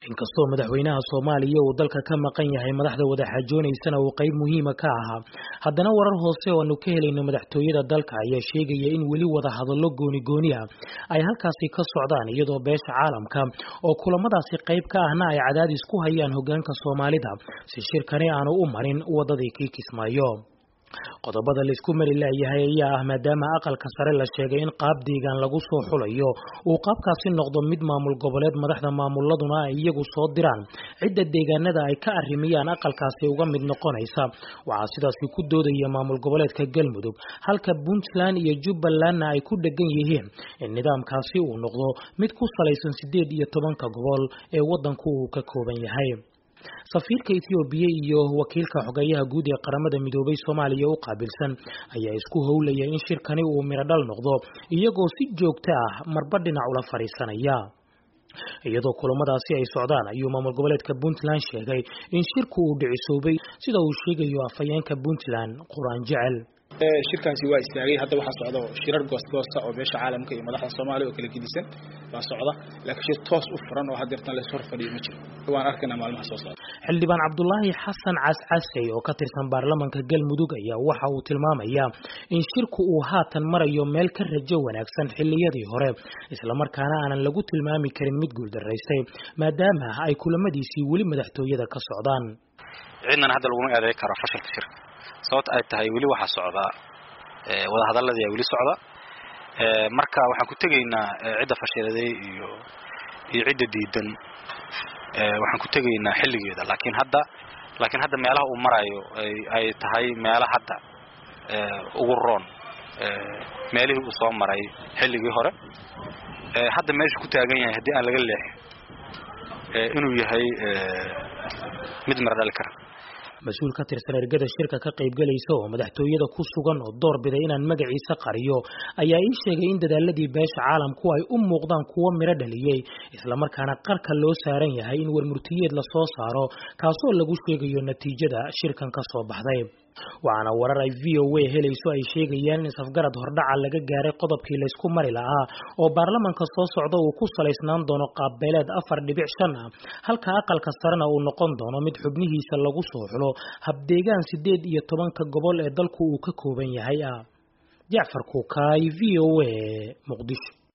inkastoo madaxweynaha soomaaliya uu dalka ka maqan yahay madaxda wadaxaajoonaysana uu qayb muhiima ka ahaa haddana warar hoose oo aanu ka helayno madaxtooyada dalka ayaa sheegaya in weli wada hadallo gooni-gooni ah ay halkaasi ka socdaan iyadoo beesha caalamka oo kulamadaasi qayb ka ahna ay cadaadis ku hayaan hoggaanka soomaalida si shirkani aanu u marin waddadii kii kismaayo qodobada laisku mari laayahay ayaa ah maadaama aqalka sare la sheegay in qaab deegaan lagu soo xulayo uu qaabkaasi noqdo mid maamul goboleed madaxda maamuladuna ay iyagu soo diraan cidda deegaanada ay ka arrimiyaan aqalkaasi uga mid noqonaysa waxaa sidaasi ku doodaya maamul goboleedka galmudug halka puntland iyo jubbalandna ay ku dhegan yihiin in nidaamkaasi uu noqdo mid ku salaysan sideed iyo tobanka gobol ee waddanku uu ka kooban yahay safiirka ethoobiya iyo wakiilka xogeeyaha guud ee qaramada midoobay soomaaliya u qaabilsan ayaa isku howlaya in shirkani uu mirodhal noqdo iyagoo si joogto ah marba dhinac ula fadhiisanaya iyadoo kulamadaasi ay socdaan ayuu maamul goboleedka puntland sheegay in shirku uu dhicisoobay sida uu sheegayo afhayeenka puntland qur-aan jecel shirkaasi waa istaagay hadda waxaa socda shirar goostgoosta oo beesha caalamka iyo madaxda soomaaliya oo kala gedisan baa socda laakiin shir toos u furan oo haddeertan la ishor fadhiyo ma jiro waan arkaynaa maalmaha soo socda xildhibaan cabdulaahi xasan cascasey oo ka tirsan baarlamanka galmudug ayaa waxa uu tilmaamayaa in shirku uu haatan marayo meel ka rajo wanaagsan xilliyadii hore islamarkaana aanan lagu tilmaami karin mid guuldaraystay maadaama ay kulamadiisii weli madaxtooyada ka socdaan cidnan hadda laguma eeday karo fashilka shirka sababta ay tahay weli waxaa socdaa wadahadaladii aa weli socda marka waxaan ku tegaynaa cidda fashiladay iyo iyo cidda diidan waxaan ku tegaynaa xilligeeda laakiin hadda laakiin hadda meelaha uu marayo ay tahay meela hadda ugu roon meelihii uu soo maray xilligii hore hadda meeshu ku taagan yahay haddii aan laga leexin inuu yahay mid mara dhali kara mas-uul ka tirsan ergada shirka ka qaybgalaysa oo madaxtooyada ku sugan oo door biday inaan magaciisa qariyo ayaa ii sheegay in dadaaladii beesha caalamku ay u muuqdaan kuwo miro dhaliyey islamarkaana qarka loo saaran yahay in warmurtiyeed lasoo saaro kaasoo lagu sheegayo natiijada shirkan ka soo baxday waxaana warar ay v o a helayso ay sheegayaan in safgarad hordhaca laga gaaray qodobkii laysku mari lahaa oo baarlamanka soo socda uu ku salaysnaan doono qaabbeeleed afar dhibic shan ah halka aqalka sarena uu noqon doono mid xubnihiisa lagu soo xulo habdeegaan sideed iyo tobanka gobol ee dalku uu ka kooban yahay ah jacfar kuukaay v o a muqdisho